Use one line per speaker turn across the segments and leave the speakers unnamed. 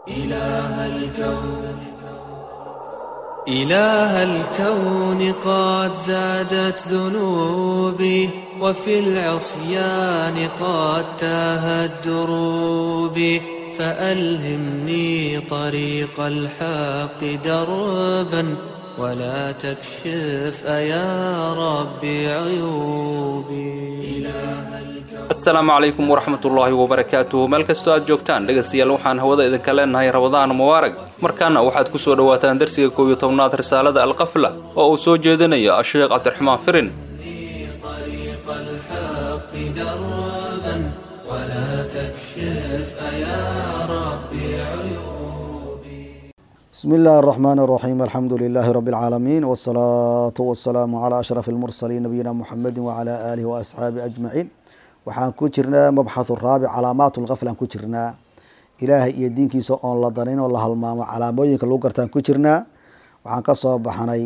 إله الكون إله الكون قد زادت ذنوبي وفي العصيان قد تاهت دروبي فألهمني طريق الحق دربا ولا تكشف أيا ربي عيوبي
asalaamu calaykum waraxmatullaahi wabarakaatuhu meel kastoo aad joogtaan dhegaystayaal waxaan hawada idinka leenahay rabadaan mubaarag markaana waxaad ku soo dhowaataan darsiga koob iyo tobnaad risaalada alqafla oo uu soo jeedinayo asheekh cabdiraxmaan firin
طريق الحق دربا ولا تكشف أيا ربي عيوبي
بسم الله الرحمن الرحيم الحمد لله رب العالمين والصلاة والسلام على أشرف المرسلين نبينا محمد وعلى آله وأصحابه أجمعين waxaan ku jirnaa mabxathu raabic calaamaat lkafl aan ku jirnaa ilaahay iyo diinkiisa oon la danayn oo la halmaamo calaamooyinka lagu gartaan ku jirnaa waxaan kasoo baxnay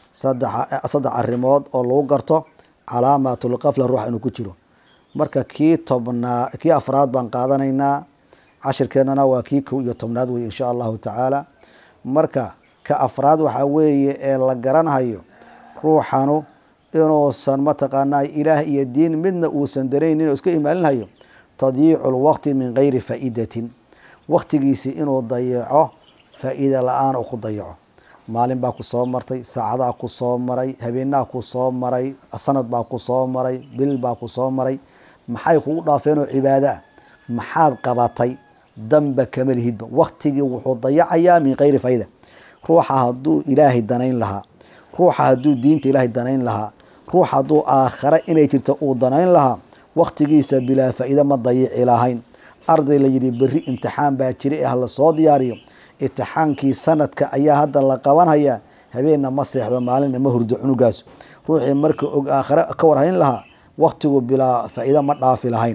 saddex arrimood oo lagu garto calaamaatulkafla ruuxa inuu ku jiro marka kii tobnaa kii afraad baan qaadanaynaa cashirkeenana waa kii kow iyo tobnaad wey insha allahu tacaala marka ka afraad waxaa weeye ee la garanhayo ruuxanu inuusan mataqaanaa ilaah iyo diin midna uusan daraynin oo iska imaalinhayo tadyiicu lwaqti min gayri faa'idatin waqtigiisii inuu dayaco faa-iida la-aan uu ku dayaco maalin baa ku soo martay saacadaa ku soo maray habeenaa ku soo maray sanad baa ku soo maray bil baa ku soo maray maxay kugu dhaafeenoo cibaado ah maxaad qabatay danba kama lihidba waqtigii wuxuu dayacayaa min gayri faaida ruuxa hadduu ilaahay danayn lahaa ruuxa hadduu diinta ilaahay danayn lahaa ruux hadduu aakhare inay jirto uu danayn lahaa waqtigiisa bilaa faa-iide ma dayici lahayn arday la yidhi berri imtixaan baa jira ee hala soo diyaariyo imtixaankii sanadka ayaa hadda la qabanhayaa habeenna ma seexdo maalinna ma hurdo cunugaas ruuxii marka og aakhare ka warhayn lahaa waqtigu bilaa faa-iide ma dhaafi lahayn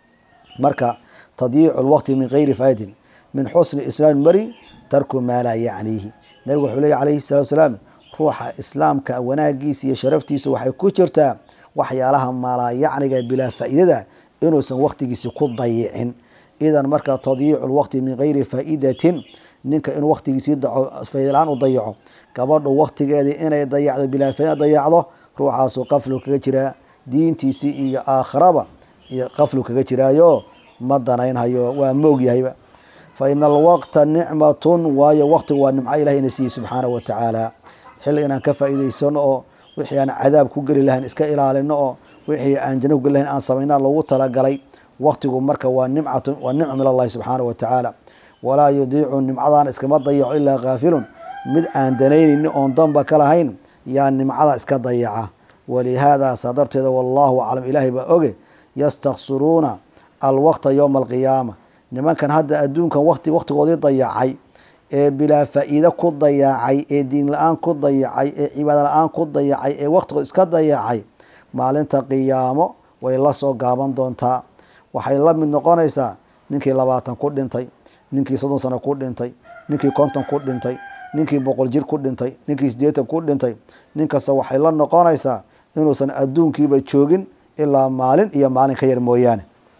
marka tadyiicu lwaqti min gayri faaidin min xusni islaam mari tarku maa laa yacniihi nabigu wuxuu leeya calayhi salatu salaam ruuxa islaamka wanaagiisa iyo sharaftiisa waxay ku jirtaa waxyaalaha maalaayacniga bilaa faa-iidada inuusan waqtigiisi ku dayicin idan marka tadyiicu lwaqti min gayri faa'idatin ninka inuu waqtigiisii daco faaidala-aan u dayaco gabadhu waqtigeedii inay dayacdo bilaa faa dayacdo ruuxaasu qaflu kaga jiraa diintiisii iyo aakhiraba iyo qaflu kaga jiraayo ma danaynhayo waa moog yahayba fa ina alwaqta nicmatun waayo waqtigu waa nimco ilahay ina siiyey subxaanahu watacaala xilli inaan ka faa'iidaysano oo wixii aan cadaab ku geli lahayn iska ilaalino oo wixii aan janno ku geli lahayn aan samaynaa loogu talagalay waqtigu marka waa nimcatun waa nicma min allahi subxaanahu watacaala walaa yudiicu nimcadan iskama dayaco ilaa kaafilun mid aan danaynayni oon danba ka lahayn yaa nimcada iska dayaca walihaada saa darteeda wallahu aclam ilaahay baa oge yastaksuruuna alwaqta yowma alqiyaama nimankan hadda adduunkan waqti waqtigoodii dayacay ee bilaa faa-iide ku dayacay ee diin la-aan ku dayacay ee cibaado la-aan ku dayacay ee waqtigood iska dayacay maalinta qiyaamo way la soo gaaban doontaa waxay la mid noqonaysaa ninkii labaatan ku dhintay ninkii soddon sano ku dhintay ninkii konton ku dhintay ninkii boqol jir ku dhintay ninkii siddeetan ku dhintay nin kasta waxay la noqonaysaa inuusan adduunkiiba joogin ilaa maalin iyo maalin ka yar mooyaane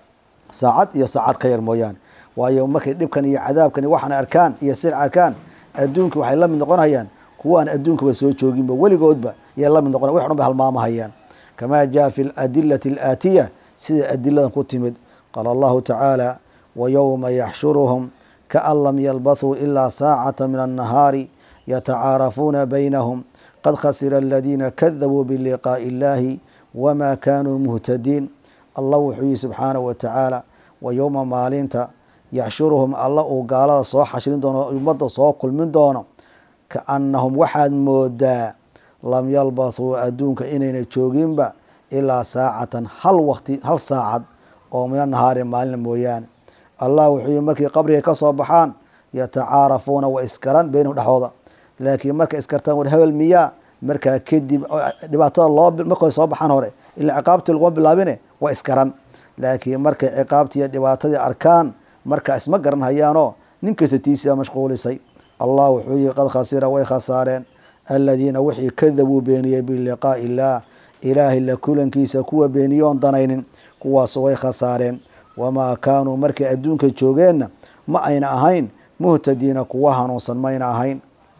saacad iyo saacad ka yar mooyaane waayo markay dhibkan iyo cadaabkan waxaan arkaan iyo sir arkaan adduunki waxay la mid noqonhayaan kuwa aan adduunkaba soo jooginba weligoodba yay la mid noqon wax dhan bay halmaamahayaan kamaa jaa fi ladilati alaatiya sida adiladan ku timid qaala allahu tacaala wayowma yaxshuruhum kaan lam yalbathuu ilaa saacata min annahaari yatacaarafuuna baynahum qad khasira aladiina kadabuu biliqaa'i illahi wama kaanuu muhtadiin allah wuxuu yihi subxaanahu watacaala wa yowma maalinta yaxshuruhum alla uu gaalada soo xashrin doono ummadda soo kulmin doono kaannahum waxaad moodaa lam yalbathuu adduunka inayna jooginba ilaa saacatan hal waqti hal saacad oo mina nahaari maalina mooyaane allah wuxuu yihi markii qabriga ka soo baxaan yatacaarafuuna wa iskaran beynahum dhexooda laakiin markay iskartaan war hebel miyaa markaa kadib dhibaatada loo markay soo baxaan hore ilaa ciqaabtii laguma bilaabine waa iskaran laakiin markay ciqaabtii iyo dhibaatadii arkaan markaa isma garan hayaanoo nin kasta tiisia mashquulisay allah wuxuu yihi qad khasira way khasaareen aladiina wixii kadabuu beeniyey biliqaa'i illaah ilaahay la kulankiisa kuwa beeniyoon danaynin kuwaas way khasaareen wamaa kaanuu markay adduunka joogeenna ma ayna ahayn muhtadiina kuwa hanuunsan mayna ahayn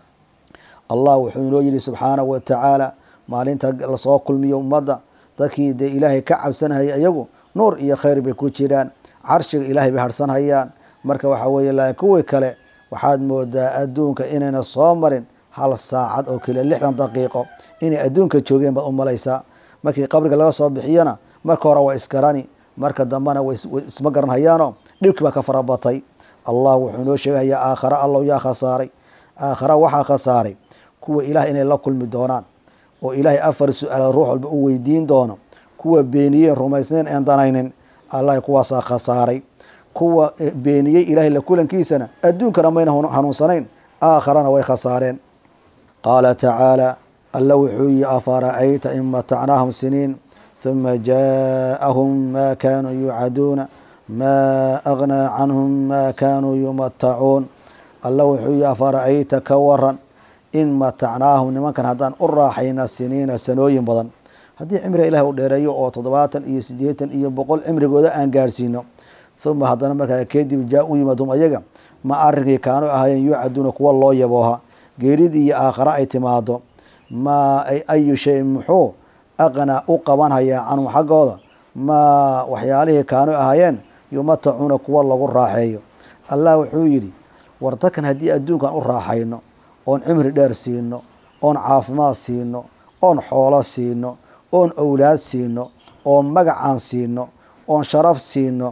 allah wuxuu inoo yihi subxaanahu wa tacaala maalinta lasoo kulmiyo ummadda dadkii dee ilaahay ka cabsanhaya iyagu nuur iyo khayr bay ku jiraan carshiga ilaahay bay harsanhayaan marka waxaa weeye laakiin kuwii kale waxaad moodaa adduunka inayna soo marin hal saacad oo keliya lixdan daqiiqo inay adduunka joogeen baad u malaysaa markii qabriga laga soo bixiyana marka hore waa isgarani marka dambena way isma garanhayaano dhibkii baa ka farabatay allah wuxuu inoo sheegayaa aakhara allow yaa khasaaray aakhara waxaa khasaaray kuwa ilaah inay la kulmi doonaan oo ilaahay afar su-aalood ruux walba u weydiin doono kuwa beeniyeen rumaysnayn een danaynin allah kuwaasaa khasaaray kuwa beeniyey ilaahay la kulankiisana adduunkana mayna hanuunsanayn aakharana way khasaareen qaala tacaala alla wuxuu yihi afara'ayta in matacnaahum siniin huma jaaءahum ma kanuu yuucaduuna ma agnaa canhum ma kanuu yumatacuun alla wuxuu yihi afara'ayta ka waran in matacnaahum nimankan haddaan u raaxayna siniina sanooyin badan haddii cimriga ilaah u dheereeyo oo toddobaatan iyo siddeetan iyo boqol cimrigooda aan gaarsiino huma haddana markaa kadib jaa u yimaadum ayaga ma arrinkii kaanu ahaayeen yuucaduuna kuwa loo yabooha geeridii iyo aakhare ay timaado ma ayu shayin muxuu aqnaa u qabanhayaa canhum xaggooda ma waxyaalihii kaanu ahaayeen yumatacuuna kuwa lagu raaxeeyo allah wuxuu yidhi war dadkan haddii adduunkan u raaxayno oon cimri dheer siino oon caafimaad siino oon xoolo siino oon owlaad siino oon magacaan siino oon sharaf siino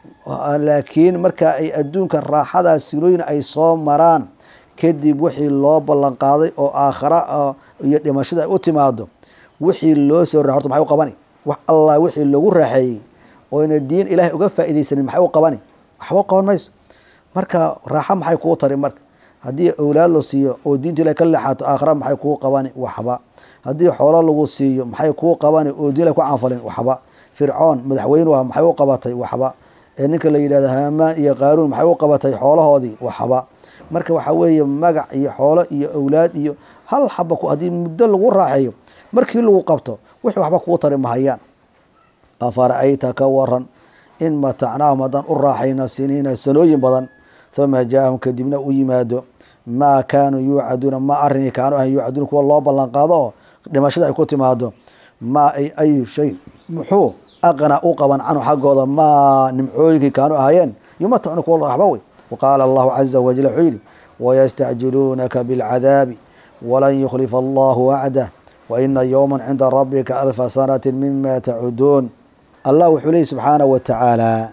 laakiin marka ay adduunka raaxadaas silooyin ay soo maraan kadib wixii loo ballan qaaday oo aakhara iyo dhimashada ay u timaado wixii loo soo ra horta maxay u qabani wax allah wixii lagu raaxeeyey oyna diin ilaahay uga faa'iidaysanin maxay u qabani waxba u qaban mayso marka raaxo maxay kuu tari marka haddii awlaad la siiyo oo diinta ilahay ka leexaato aakhara maxay kuu qabani waxba haddii xoolo lagu siiyo maxay kuu qabani oo diin ilahay ku canfalin waxba fircoon madaxweynuha maxay u qabatay waxba ee ninka la yidhahdo haamaan iyo qaaruun maxay u qabatay xoolahoodii waxba marka waxaa weeye magac iyo xoolo iyo awlaad iyo hal xaba haddii muddo lagu raaxeeyo markii lagu qabto wixii waxba kuu tari mahayaan afara'ayta ka waran in matacnaahum haddaan u raaxayna siniina sanooyin badan huma jaaahum kadibna u yimaado maa kaanuu yuucaduuna ma arrinkii kaanu ahan yuucaduuna kuwa loo ballan qaado oo dhimashada ay ku timaado maa ay ayu shay muxuu aqnaa u qaban canhu xaggooda maa nimcooyinkii kaanu ahaayeen yumatacuna kuwa waxba wey waqaala allahu caza wajal wuxuu yidhi wayastacjiluunaka bilcadaabi walan yukhlifa allahu wacdah waina yowma cinda rabbika alfa sanati mima tacuduun allah wuxuu leeyay subxaanahu wa tacaala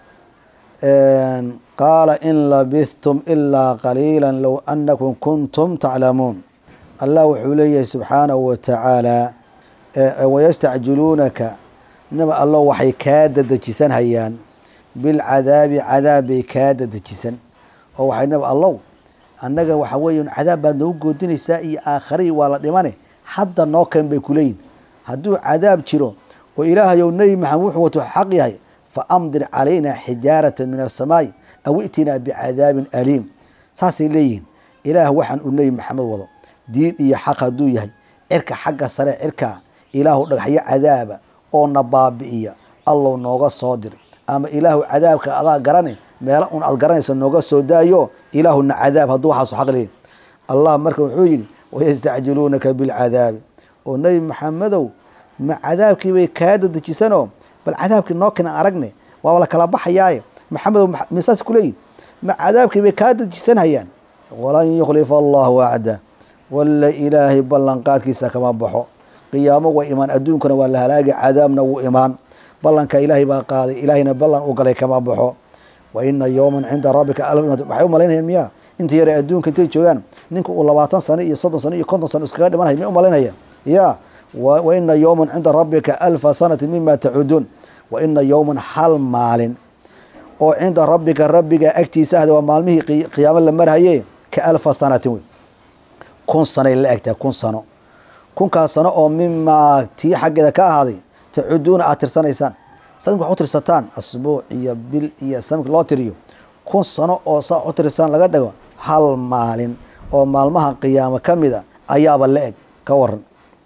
qaala in labithtum ilaa qaliila low anakum kuntum taclamuun allah wuxuu leeyahay subxaanahu wa tacaala wayastacjiluunaka naba allo waxay kaa dadejisan hayaan bilcadaabi cadaab bay kaa dadejisan oo waxay naba allow annaga waxa weeye cadaab baad noogu goodinaysaa iyo aakharii waa la dhimane hadda noo keen bay kuleeyihin hadduu cadaab jiro oo ilaahayow nebi maxamed wuxuu wato xaq yahay fa amdir calayna xijaarata min asamaai aw itinaa bicadaabin aliim saasay leeyihiin ilaah waxaan uu nebi maxamed wado diin iyo xaq hadduu yahay cirka xagga sare cirkaa ilaahu dhagaxyo cadaaba oo na baabi'iya allow nooga soo dir ama ilaahu cadaabka adaa garane meelo un aad garanaysa nooga soo daayo ilaahuna cadaab hadduu waxaasu xaq leeyahy allah marka wuxuu yidhi wayastacjiluunaka bilcadaabi oo nebi maxamedow ma cadaabkii bay kaa dadejisanoo bal cadaabkii noo kena aragne waaba la kala baxayaaye maxamedow misaas kuleeyihin ma cadaabkii bay kaa dadejisanhayaan walan yukhlifa allahu wacda walla ilaahay ballanqaadkiisa kama baxo qiyaamo way imaan adduunkana waa la halaagi cadaabna wuu imaan ballanka ilaahay baa qaaday ilaahayna ballan u galay kama baxo wa ina yowman cinda rabbika waxay u malaynayaan miya inta yare adduunka intay joogaan ninka uu labaatan sano iyo soddon sano iyo konton sano iskaga dhimanhay may u malaynayaan ya wa ina yowman cinda rabbika alfa sanati mima tacuduun wa ina yowman hal maalin oo cinda rabbika rabbiga agtiisa ahda waa maalmihii qiyaamo la marhaye ka alfa sanatin wey kun sanay la egtahay kun sano kunkaas sano oo mimaa tii xaggeeda ka ahaaday tacuduuna aad tirsanaysaan sanadka wax u tirsataan asbuuc iyo bil iyo sanadka loo tiriyo kun sano oo saa u tirsaan laga dhigo hal maalin oo maalmaha qiyaamo ka mida ayaaba la eg ka waran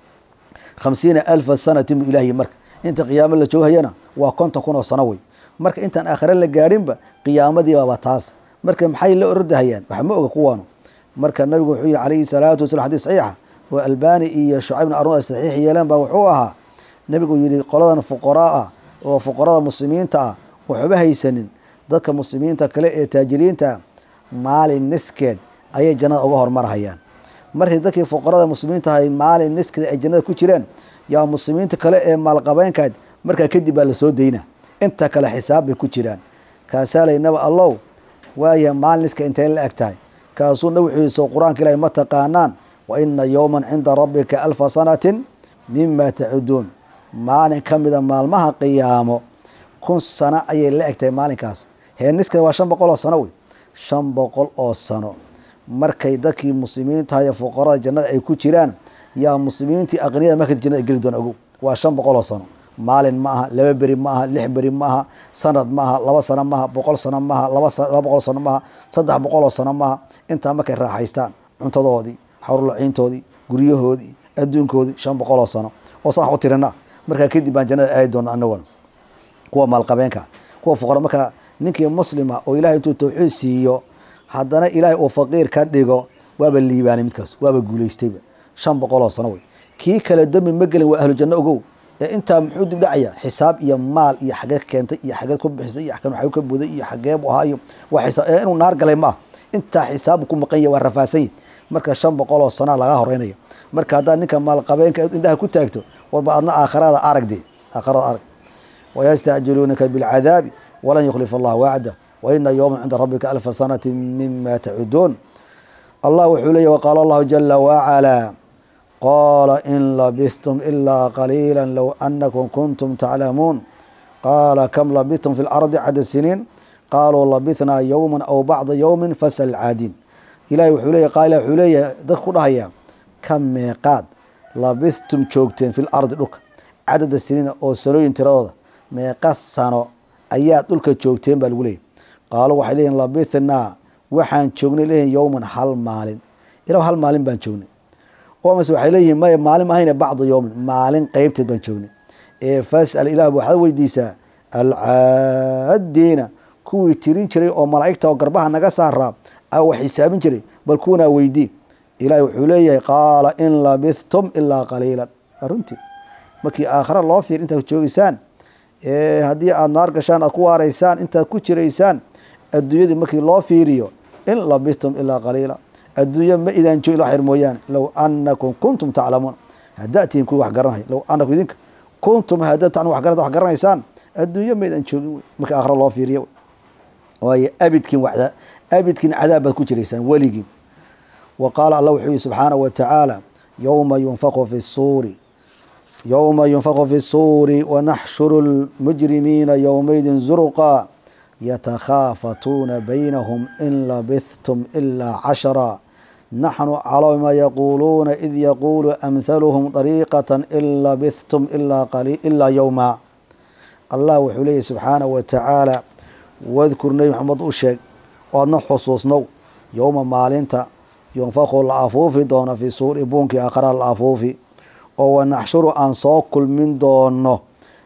khamsiina alfa sanatin buu ilaahiy marka inta qiyaamo la jooghayana waa konton kun oo sano wey marka intaan aakhire la gaadhinba qiyaamadiibaba taas marka maxay la ordahayaan wax ma oga kuwaanu marka nabigu wuxuu yihi calayhi salaatu wasalam xadiis saxiixa oo albani iyo shucaybna arun ay saxiix yeeleen baa wuxuu ahaa nabigu yihi qoladan fuqaraa ah oo fuqarada muslimiinta ah waxba haysanin dadka muslimiinta kale ee taajiriinta ah maalin niskeed ayay jannada uga hormarhayaan markii dadkii fuqarada muslimiinta ahay maalin niskeed ay jannada ku jireen yaa muslimiinta kale ee maalqabeenkaad markaa kadib baa lasoo dayna inta kale xisaab bay ku jiraan kaasaa laynaba allow waaya maalin niska intay la eg tahay kaasuu nabi wuxuu yihi soo qur-aanka ilaahi ma taqaanaan wa ina yowman cinda rabbika alfa sanatin mima tacuduun maalin ka mida maalmaha qiyaamo kun sano ayay la eg tahay maalinkaas heeniska waa shan boqol oo sano wey shan boqol oo sano markay dadkii muslimiinta iyo fuqarada jannada ay ku jiraan yaa muslimiintii aqniyada marka jannada geli doona ogow waa shan boqol oo sano maalin ma aha laba beri ma aha lix beri ma aha sanad ma aha laba sano maaha boqol sano maaha laba boqol sano maaha saddex boqol oo sano maaha intaa markay raaxaystaan cuntadoodii xawrlaciintoodii guryahoodii adduunkoodii shan boqol oo sano oo saan wax u tirina markaa kadib baan jannada aadi doona anaguna kuwa maalqabeenka kuwa fuqara marka ninkii muslima oo ilahay intuu tawxiid siiyo haddana ilaahay uu faqiir ka dhigo waaba liibaanay midkaas waaba guulaystayba shan boqol oo sano wey kii kale dembi ma gelin waa ahlu janno ogow ee intaa muxuu dib dhacaya xisaab iyo maal iyo xageed keentay iyo xageed ku bixisay iyo kan waxay ka buday iyo xagee buu ahaa iyo waa xisaab ee inuu naar galay maaha intaa xisaabu ku maqan yahay waa rafaadsan yahay marka shan boqol oo sanaa laga horeynaya marka haddaad ninka maalqabeenka indhaha ku taagto warba adna aakhirada aragde aakhirada arag wayastacjiluunaka bilcadaabi walan yukhlifa allah wacda waina yowma cinda rabbika alfa sanati mima tacuduun allah wuxuu leeyahy waqaala allahu jala wacalaa qaala in labithtum ilaa qaliila low anakum kuntum taclamuun qaala kam labithtum fi lardi cada siniin qaaluu labithnaa yowma aw bacda yowmin fasal caadin ilahi wuxuu leeyahy qaala wuxuu leeyahay dadka ku dhahaya ka meeqaad labithtum joogteen fi lardi dhulka cadada siniina oo sanooyin tiradooda meeqa sano ayaad dhulka joogteen baa lagu leeyahy qaaluu waxay leeyihin labithnaa waxaan joognay leeyihin yowman hal maalin ila hal maalin baan joognay oo mase waxay leeyihin maya maalin mahayne bacda yowmin maalin qeybteed baan joognay ee fasal ilah waxaad weydiisaa alcaadiina kuwii tirin jiray oo malaa'igta oo garbaha naga saaraa wax xisaabin jiray bal kuwanaa weydii ilahi wuxuu leeyahay qaala in labithtum ilaa qaliilan runtii markii aakhira loo fiir intaad joogeysaan haddii aada naar gashaan aad ku waaraysaan intaad ku jiraysaan adduunyadii markii loo fiiriyo in labithtum ilaa qaliila adduunya ma idaan joogin wax yar mooyaane low anakum kuntum taclamuun haddaad tihiin kuwi wax garanaya low anakum idinka kuntum haddaad ta wax garanta wax garanaysaan adduunyo ma idaan joogin wey markii aakhira loo fiiriyo waayo abidkiin waxda abidkiin cadaab baad ku jiraysaan weligiin wa qaala allah wuxuu yihi subxaanahu wa tacaala yowma yunfaqu fi suuri yowma yunfaqu fi suuri wanaxshuru lmujrimiina yowmaydin zurqa yatakhaafatuuna baynahum in labithtum ilaa cashara naxnu calaa ma yaquuluuna id yaquulu amhaluhum dariiqata in labithtum ilaa yowma allah wuxuu leeyahy subxaanahu wa tacaala wadkur nebi maxamed u sheeg oadna xusuusnow yowma maalinta yunfaqu la afuufi doono fi suuri buunkii aakhara la afuufi oo wanaxshuru aan soo kulmin doono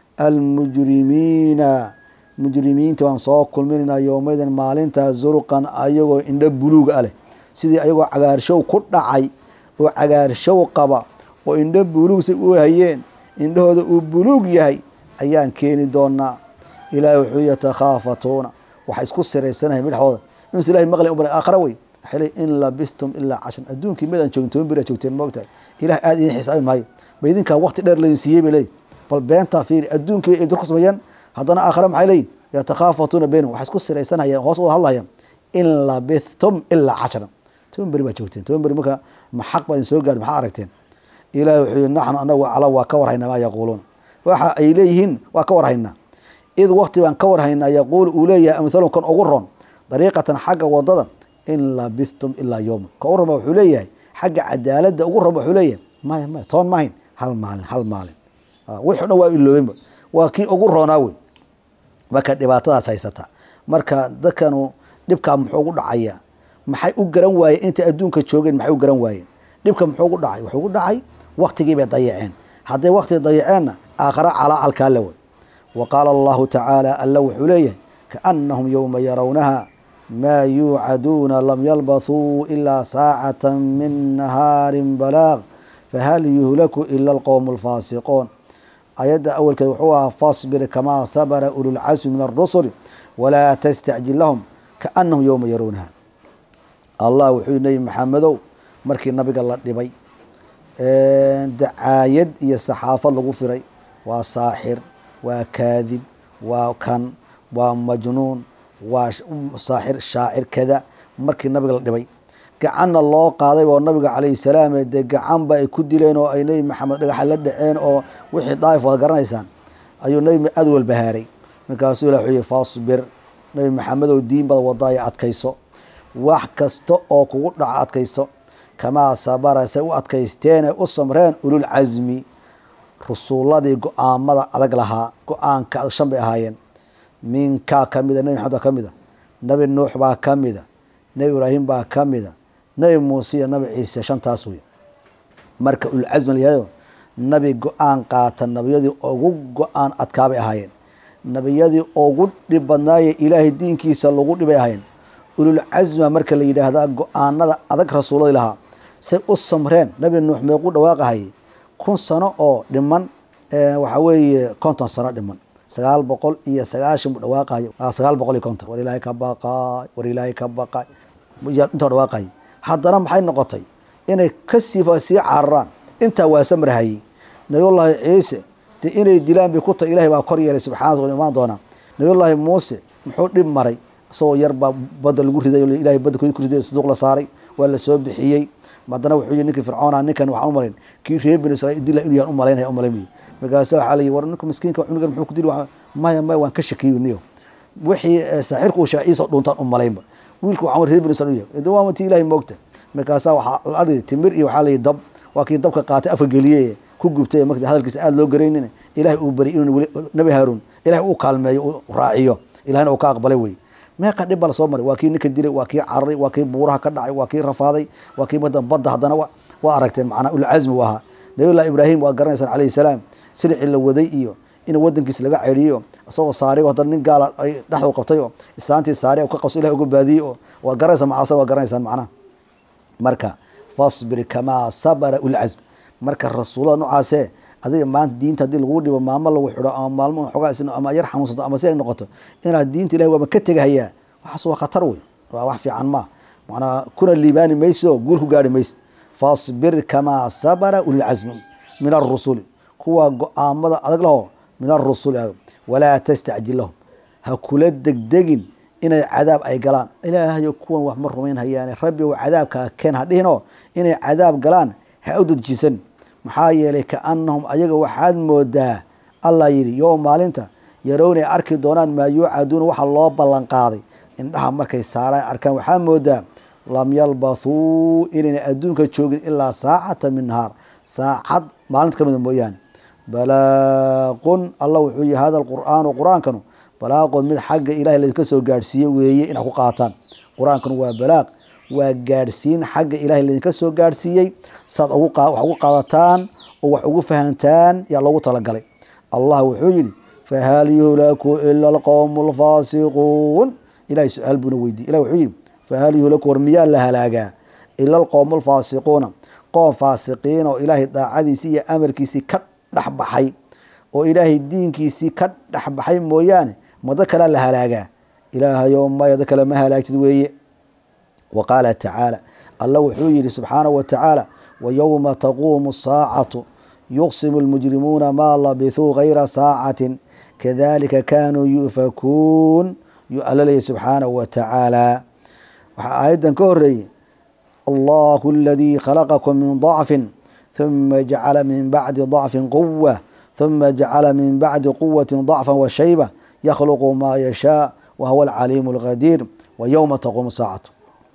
almujrimiina mujrimiinta waan soo kulminaynaa yowmaydin maalintaa zurqan ayagoo indho buluug a leh sidii ayagoo cagaarshow ku dhacay oo cagaarshow qaba oo indho buluugsa u hayeen indhahooda uu buluug yahay ayaan keeni doonaa ilaahi wuxuu yatakhaafatuuna waxay isku siraysanahay midhaxooda inuusa ilahay maqlin u baray aakhara wey waxay leey in labistum ilaa cashran adduunkii midaan joogin toban beri joogteen moogtahay ilaah aada idin xisaabin maayo ba idinkaa waqti dheer laydin siiyey bay leeyihin bal beentaa fiiri adduunkii bay ibdir ku sameeyeen haddana aakhare maxay leeyihin yatakhaafatuuna baynahum waxay isku siraysanayaan hoos uda hadlayaan in labithtum ilaa cashran toban beri baa joogteen toban beri marka ma xaq baa idin soo gaadhi maxaa aragteen ilahi wuxuu yihi naxnu anagu cala waa ka warhaynaa maa yaquuluun waxa ay leeyihiin waa ka warhaynaa id waqti baan ka warhaynaa yaquulu uu leeyahay amhalum kan ugu ron dariiqatan xagga wadada in labithtum ilaa yowma ka ugu ron ba wuxuu leeyahay xagga cadaaladda ugu ron ba wuxuu leeyahay maya maya toon mahayn hal maalin hal maalin wixi o dhan waa iloobenba waa kii ugu roonaa wey marka dhibaatadaas haysata marka dadkanu dhibkaa muxuu ugu dhacaya maxay u garan waayeen intay adduunka joogeen maxay u garan waayeen dhibka muxuu ugu dhacay wuxuu ugu dhacay waktigii bay dayaceen hadday waktiga dayaceenna aakhara calaacal wey wa qaala allahu tacaala alla wuxuu leeyahay kaannahum yowma yarawnaha maa yuucaduuna lam yalbathuu ilaa saacata min nahaarin balaaq fahal yuhlaku ila alqowmu alfaasiquun ayadda awalkeed wuxuu ahaa fasbir kamaa sabra ululcasmi min arusuli walaa tastacjil lahum kaanahum yowma yaruunaha allah wuxuu nebi maxamedow markii nabiga la dhibay dacaayad iyo saxaafad lagu firay waa saaxir waa kaadib waa kan waa majnuun waa saaxir shaacir kada markii nabiga la dhibay gacanna loo qaaday oo nabiga calayhi salaam dee gacanba ay ku dileen oo ay nebi maxamed dhagaxa la dhaceen oo wixii daa'if waad garanaysaan ayuu nebi aad walbahaaray markaasuu ilah wuxuu yihi fasbir nebi maxamedow diin baad wadaayo adkayso wax kasta oo kugu dhaco adkaysto kamaa sabara say u adkaysteene u samreen ulul casmi rusuuladii go-aamada adag lahaa go-aanka shan bay ahaayeen minkaa ka mida nebi maxamed baa ka mida nebi nuux baa ka mida nebi ibraahim baa ka mida nebi muuse iyo nebi ciise shantaas wey marka ululcasmi layahayo nebi go-aan qaata nebiyadii ugu go-aan adkaabay ahaayeen nebiyadii ugu dhib badnaaye ilaahay diinkiisa lagu dhibay ahaayeen ululcasma marka la yidhaahdaa go-aanada adag rasuuladii lahaa say u samreen nebi nuux meequu dhawaaqahayay kun sano oo dhiman waxaa weeye konton sano dhiman sagaal boqol iyo sagaashan buu dhawaaqayo sagaal boqol iyo konton war ilaahay ka baqaay war ilaahay ka baqaay intaa dhawaaqayay haddana maxay noqotay inay kasii sii cararaan intaa waa samrahayey nabiyullaahi ciise de inay dilaan bay ku tahay ilahay baa kor yeelay subxana wa imaan doonaa nabiyullaahi muuse muxuu dhib maray isagoo yar baa badda lagu riday ilahay badda ku riday saduuq la saaray waa la soo bixiyey haddana wuxuu yihi ninkii fircoona ninkan waxaan umalayn kii reer bani israiil dila inuu yahan umalaynaya umalayn markaasa waxaa la yihi war ninka miskiinka cunugan muxuu ku dili maya maya waan ka shakiyo niyo wixii saaxirku uu sheegay iisoo dhuntaan umalaynba wiilku waxaan reer bani israiil yahay de waa tii ilahay moogta markaasaa waxaa la argay timir iyo waxaa la yihi dab waa kii dabka qaatay afka geliyey ku gubtay marka hadalkiisa aada loo garaynin ilahay uu bari inuu nebi haaruun ilahay uu kaalmeeyo uu raaciyo ilahina uu ka aqbalay wey meeqa dhib baa lasoo maray waa kii ninka dilay waa kii cararay waa kii buuraha ka dhacay waa kii rafaaday waa kii badda haddana waa aragteen macnaa ulcasmi u ahaa nabiyullahi ibraahim waad garanaysaan calayhi salaam silicii la waday iyo in wadankiisa laga ceriyo isagoo saarigo haddana nin gaala ay dhexdu qabtay oo islaantii saari ka qabso ilahi uga baadiyey oo waad garanaysaan macnasa waad garanaysaan macnaha marka fasbir kamaa sabara ulcasm marka rasuulada noocaasee adiga maanta diinta haddii lagu dhibo maamo lagu xidho ama maalmo xoogaa isno ama yar xanuunsato ama si ay noqoto inaad diinta ilahi waaba ka tegahayaa waxaas waa khatar wey waa wax fiican maa macnaa kuna liibaani maysid oo guul ku gaari maysid fasbir kamaa sabara ulilcasmi min arusuli kuwa go-aamada adag laho min arusuli walaa tastacjil lahum ha kula degdegin inay cadaab ay galaan ilaahayo kuwan wax ma rumayn hayaane rabbi ou cadaabkaa keen ha dhihinoo inay cadaab galaan ha u dadjisan maxaa yeelay kaanahum ayaga waxaad moodaa allah yidhi yo maalinta yarownay arki doonaan maa yuucaduuna waxa loo ballan qaaday indhaha markay saaraan arkaan waxaa moodaa lam yalbathuu inayna adduunka joogin ilaa saacata min nahaar saacad maalinta ka mida mooyaane balaaqun allah wuxuu yihi hada qur'aanu qur-aankanu balaaqun mid xagga ilahay laydinka soo gaadhsiiye weeye inaad ku qaataan qur-aankanu waa balaaq waa gaadhsiin xagga ilahay laydinka soo gaadhsiiyey saad wax ugu qaadataan oo wax ugu fahantaan yaa loogu talagalay allah wuxuu yihi fahal yuhlaku ila alqowmu alfaasiquun ilahay su-aal buuna weydiye ilah wuxuu yihi fahal yuhlaku war miyaa la halaagaa ila alqowmu alfaasiquuna qoom faasiqiin oo ilaahay daacadiisii iyo amarkiisii ka dhexbaxay oo ilaahay diinkiisii ka dhexbaxay mooyaane mado kalea la halaagaa ilaahayo maya da kale ma halaagtid weeye wa qaala tacaala allah wuxuu yihi subxaanahu wa tacaala wayowma taquumu saacatu yuqsimu lmujrimuuna maa labithuu gayra saacatin kadalika kaanuu yufakuun yuu alla leeyahy subxaanahu wa tacaala waxaa aayaddan ka horeeyey allahu aladii khalaqakum min dacfin huma jacala min bacdi dacfin quwa huma jacala min bacdi quwati dacfa wa shayba yakhluqu maa yashaa wa huwa alcaliimu alqadiir wa yowma taquumu saacatu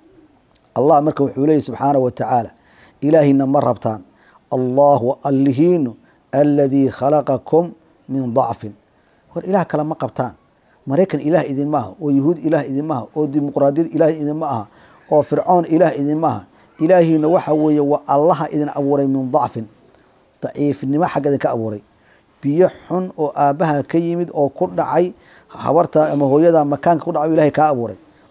allah marka wuxuu leeyahy subxaanahu wa tacaala ilaahina ma rabtaan allahu allihiinu aladii khalaqakum min dacfin war ilaah kale ma qabtaan maraykan ilaah idinma aha oo yuhuud ilaah idinma aha oo dimuqraadiyad ilaah idinma aha oo fircoon ilaah idinma aha ilaahiina waxa weeye waa allaha idin abuuray min dacfin daciifnimo xagga idinka abuuray biyo xun oo aabbaha ka yimid oo ku dhacay habarta ama hooyada makaanka ku dhacay ilahay kaa abuuray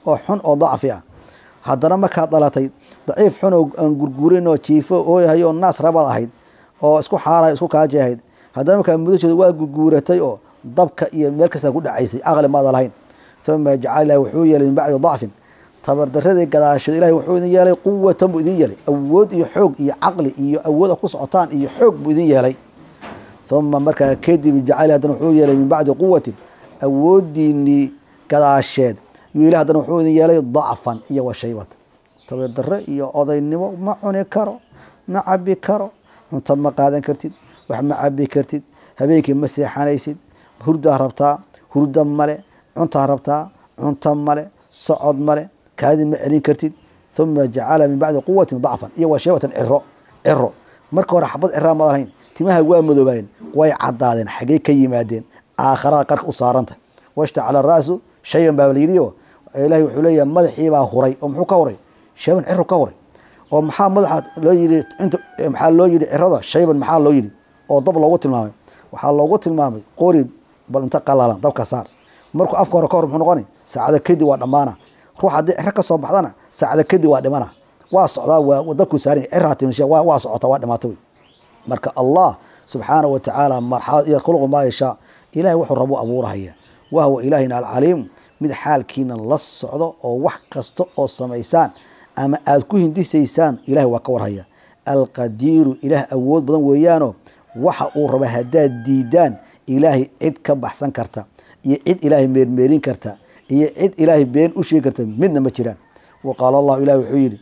oo xun oo dacfi ah haddana markaad dhalatay daciif xun oo aan gurgurin oo jiifo ooyahay oo naas rabaad ahayd oo isku xaarahay isku kaaji ahayd haddana markaa mudasheeda waa gurguuratay oo dabka iyo meel kastaa ku dhacaysay aqli maada lahayn uma jacala ilahi wuxuu yeelay min bacdi dacfin tabardaradii gadaasheed ilahi wuxuu idin yeelay quwatan buu idin yeelay awood iyo xoog iyo caqli iyo awooda ku socotaan iyo xoog buu idin yeelay uma markaa kadib jacala haddana wuxuu yeelay min bacdi quwatin awoodiinii gadaasheed yuu ilahi haddana wuxuu idin yeelay dacfan iyo wa shaybatan tabardare iyo odaynimo ma cuni karo ma cabi karo cunto ma qaadan kartid wax ma cabi kartid habeenkii ma seexanaysid hurdaa rabtaa hurda male cuntaa rabtaa cunto male socod male kaadi ma celin kartid uma jacala min bacdi quwatin dacfan iyo wa shaybatan ciro ciro marka hore xabad ciraa maad lahayn timaha waa madoobaayeen way cadaadeen xagey ka yimaadeen aakhirada qarka u saaranta washtacala ra'su shayan baa layidhi oo ilahi wuxuu leeyahay madaxiibaa huray oo muxuu ka huray shayban ciru ka huray oo maxaa madaxa loo yidhi inta maxaa loo yidhi cirada shayban maxaa loo yidhi oo dab loogu tilmaamay waxaa loogu tilmaamay qori bal inta qalalan dabka saar markuu afka hore ka hor muxuu noqoni saacada kadib waa dhammaana ruux haddii ciro ka soo baxdana saacada kadib waa dhimana waa socdaa waa dabkuu saaran ciraa timisha waa waa socota waa dhimaata wey marka allah subxaana wa tacaala marxalad iyo khuluqu maa yashaa ilahay wuxuu rabu abuurahaya wahwa ilaahina alcaliim mid xaalkiina la socdo oo wax kasta oo samaysaan ama aada ku hindisaysaan ilahay waa ka warhaya alqadiiru ilaah awood badan weeyaano waxa uu raba haddaad diidaan ilaahay cid ka baxsan karta iyo cid ilaahay meermeerin karta iyo cid ilaahay been u sheegi karta midna ma jiraan wa qaala allahu ilahi wuxuu yidhi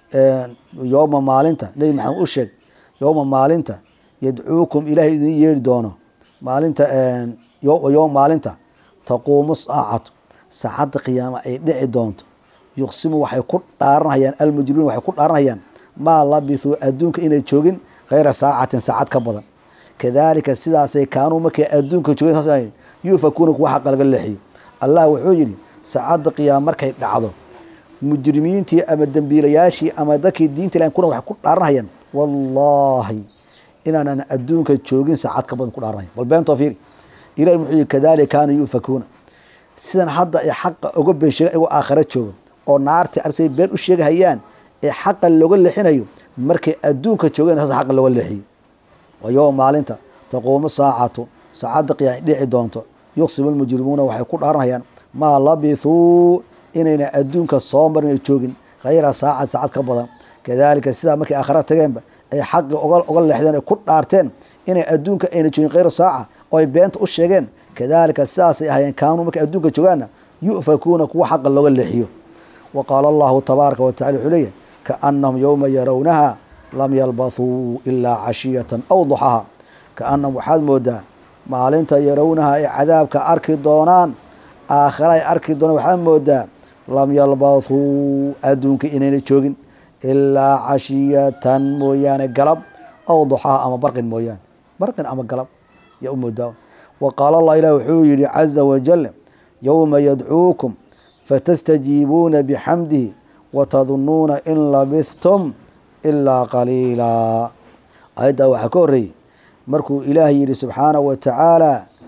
yowma maalinta nebi maxamed u sheeg yowma maalinta yadcuukum ilaahay idin yeeri doono maalinta yowma maalinta taquumu saacatu saacadda qiyaama ay dhici doonto yuqsimu waxay ku dhaaranhayaan almujrimiin waxay ku dhaaranhayaan maa labithuu adduunka inay joogin khayra saacatin saacad ka badan kadaalika sidaasay kaanuu markay adduunka joogeen saas yuufakuuna kuwa xaqa laga leexiyo allah wuxuu yidhi saacadda qiyaama markay dhacdo mujrimiintii ama dembiilayaashii ama dadkii diinta ilahan kuna waxay ku dhaaranhayaan wallaahi inaanan adduunka joogin saacad ka badan ku dhaaranaya bal beentoo fiiri ilahi muxuu yihi kadaalika kaanuu yuufakuuna sidan hadda ay xaqa uga been sheega iyagoo aakhara jooga oo naartii arsay been u sheegahayaan ee xaqa looga leexinayo markay adduunka joogeen saas xaqa looga leexiyo wa yowma maalinta taquumu saacatu saacadda qiyaam dhici doonto yuqsimu lmujrimuuna waxay ku dhaaranhayaan maa labithuu inayna adduunka soo marin ay joogin khayra saacad saacad ka badan kadaalika sidaa markay aakhara tageenba ay xaqi uga leexdeen ay ku dhaarteen inay adduunka ayna joogin khayra saaca oo ay beenta u sheegeen kadaalika sidaasay ahayeen kaanuu markay adduunka joogaanna yu'fakuuna kuwa xaqa looga leexiyo wa qaala allahu tabaaraka wa tacala wuxuu leeyahy kaannahum yowma yarawnaha lam yalbathuu ilaa cashiyatan aw duxaha kaannahum waxaad moodaa maalinta yarawnaha ay cadaabka arki doonaan aakhira ay arki doonaan waxaad moodaa lam yalbathuu adduunka inayna joogin ilaa cashiyatan mooyaane galab aw duxaha ama barqin mooyaane barqin ama galab yaa u moodaa wa qaala allah ilah wuxuu yihi caza wajal yowma yadcuukum fatastajiibuuna bixamdihi watadunuuna in labithtum ilaa qaliila ayaddaa waxaa ka horreeyey markuu ilaah yihi subxaanahu wa tacaala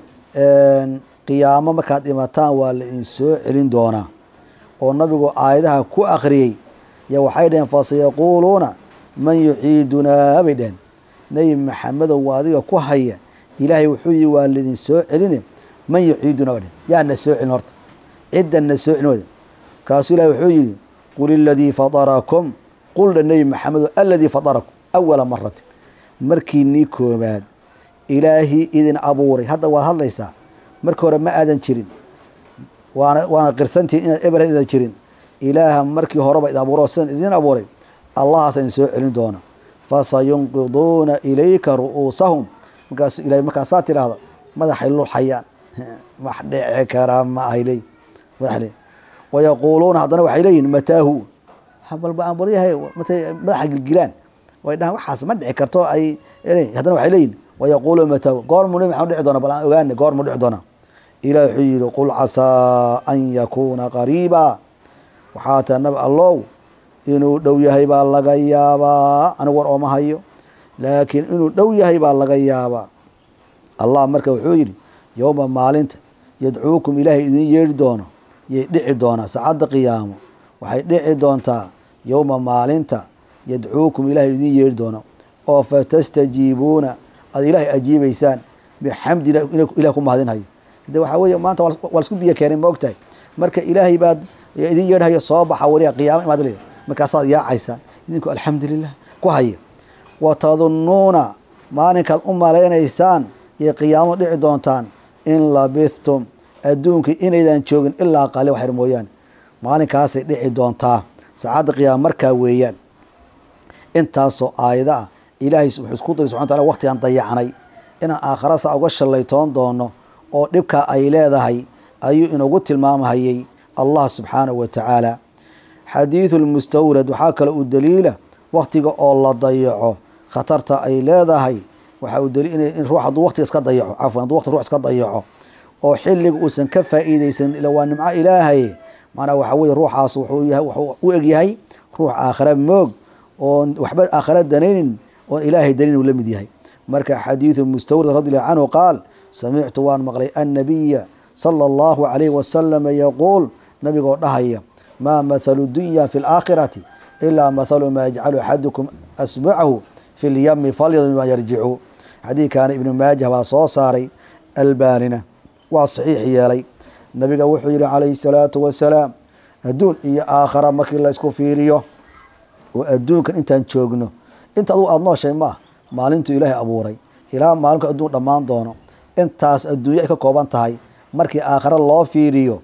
qiyaamo markaad dhimataan waa la idin soo celin doonaa oo nabigu aayadaha ku akhriyey yo waxay dhaheen fasayaquuluuna man yuciidunaa bay dheheen nebi maxamedow waa adiga ku haya ilaahay wuxuu yihi waa laidin soo celine man yuciiduna ba dheh yaa na soo celin horta ciddan na soo celin wa kaasuu ilahi wuxuu yihi qul iladii fadarakum quldha nebi maxamedo aladii fadarakum awala maratin markii nii koobaad ilaahii idin abuuray hadda waad hadlaysaa markii hore ma aadan jirin waana waana qirsantihin inaad ebel idan jirin ilaaha markii horeba id abuuro sidan idin abuuray allahaas idin soo celin doona fasayunqiduuna ilayka ru'uusahum markaas ilahay markaasaa tidhaahda madaxay lulxayaan wax dhici karaa ma ahay leey madax le wayaquuluuna haddana waxay leeyihin mataahu balba aan baryahay matay madaxa gilgilaan way dhahan waxaas ma dhici karto ay haddana waxay leeyihin wayaquuluuna mataahu goormuu nabi maxamed dhici doona bal aan ogaana goormuu dhici doona ilah wuxuu yihi qul casaa an yakuuna qariiba waxaa taa nabi allow inuu dhow yahay baa laga yaabaa anigu war ooma hayo laakiin inuu dhow yahay baa laga yaabaa allah marka wuxuu yidhi yowma maalinta yadcuukum ilaahay idin yeeri doono yay dhici doonaa saacadda qiyaamo waxay dhici doontaa yowma maalinta yadcuukum ilaahay idin yeeri doono oo fatastajiibuuna aad ilaahay ajiibaysaan bixamdi ilah ku mahadinhayo de waxaa weeye maanta waa lasku biyo keenay ma ogtahay marka ilaahay baad idin yeedhayo soo baxa weliga qiyaama imaad le markaasaad yaacaysaan idinku alxamdulilah ku haya wa tadunnuuna maalinkaad u malaynaysaan yay qiyaamo dhici doontaan in labithtum adduunka inaydan joogin ilaa qali waxyar mooyaane maalinkaasay dhici doontaa saacadda qiyaama markaa weeyaan intaasoo aayada ah ilaahay wuxuu isku dayay subxana wataala waqtigaan dayacnay inaan aakhara saa uga shallaytoon doono oo dhibkaa ay leedahay ayuu inagu tilmaamhayay allah subxaanahu wa tacaala xadiidu lmustawrad waxaa kale uu daliila waktiga oo la dayaco khatarta ay leedahay waxa uu daliil in ruux hadduu waqtiga iska dayaco cafwan hadduu waqti ruux iska dayaco oo xilliga uusan ka faa'iideysan ila waa nimco ilaahay maanaa waxa weye ruuxaas wuxuu yahay wuxuu u egyahay ruux aakhare moog oon waxba aakhare danaynin oon ilaahay danin uu la mid yahay marka xadiidu mustawrad radi allahu canhu qaal samictu waan maqlay annabiya sala allahu calayhi wasalama yaquul nabigoo dhahaya maa mathalu dunya fi laakhirati ilaa mathalu maa yajcalu axadukum asbacahu fi lyami falyadun bima yarjicu xadiidkaana ibnu maajah baa soo saaray albaanina waa saxiix yeelay nabiga wuxuu yihi calayhi salaatu wasalaam adduun iyo aakhara markii la isku fiiriyo oo adduunkan intaan joogno inta adugu aada nooshay ma ah maalintuu ilaahay abuuray ilaa maalinku adduun dhammaan doono intaas adduunyo ay ka kooban tahay markii aakhare loo fiiriyo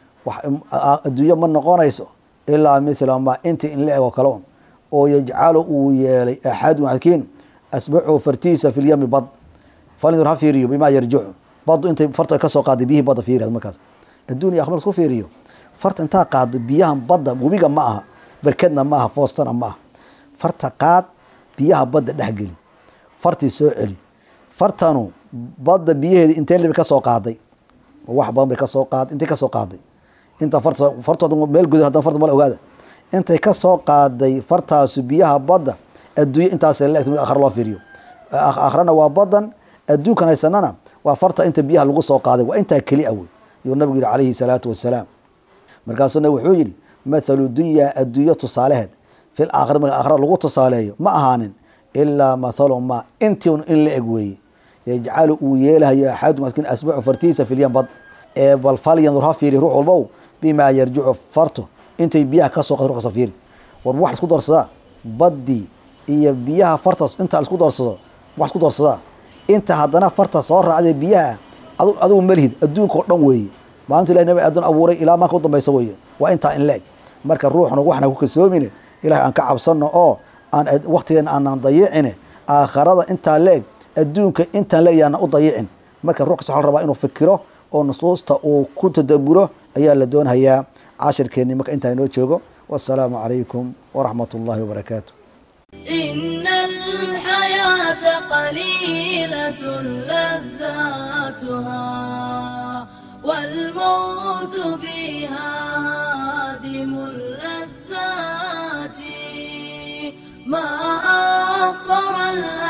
adduunyo ma noqonayso ilaa mithla ma intii in la ego kale un oo yajcalu uu yeelay axadun xakiin asbacu fartiisa fi lyami bad falindur ha fiiriyo bimaa yarjicu badu intay farta kasoo qaaday biyihii badda fiiri markaas adduuniya akhbar isku fiiriyo farta intaa qaado biyahan badda webiga ma aha berkedna ma aha foostana ma aha farta qaad biyaha badda dhexgeli fartii soo celi fartanu badda biyaheedi intee liba kasoo qaaday wax badan bay kasoo qaad intay kasoo qaaday inta farta fartooda meel gudan hadan farta mala ogaada intay kasoo qaaday fartaasu biyaha badda adduunye intaasay la egta akhra loo fiiriyo akhrana waa badan adduunkan haysanana waa farta inta biyaha lagu soo qaaday waa intaa keli a wey yuu nabigu yihi calayhi salaatu wasalaam markaasuu nabig wuxuu yihi mathalu dunyaa adduunyo tusaaleheed fil aakhira marka aakhira lagu tusaaleeyo ma ahaanin ilaa mathalu ma intii in la eg weeye yajcalu uu yeelahayo axadum adkin asbacu fartiisa filyan bad ee bal falyandur ha fiiri ruux walbow bimaa yarjicu farto intay biyaha kasoo qad ruxsa fiiri war wax isku doorsadaa baddii iyo biyaha fartas inta isku doorsado wax isku doorsadaa inta haddana farta soo raacdee biyaha adigu malihid adduunka oo dhan weeye maalinta ilahi nabi aadan abuuray ilaa maanka u dambaysa weeye waa intaa in la-eg marka ruuxna waxna ku kalsoomine ilahay aan ka cabsano oo aan waktigeena aanan dayicine aakharada intaa la-eg adduunka intaan la-eg yaana u dayicin marka ruux kasta waxa la rabaa inuu fikiro oo nusuusta uu ku tadaburo ayaa la doonhayaa cashirkeenni marka intaa inoo joogo wasalaamu calaykum waraxmat ullahi wabarakaatu
إن الحياة قليلة لذاتها والموت فيها هادم اللذات ما أقصر الأمل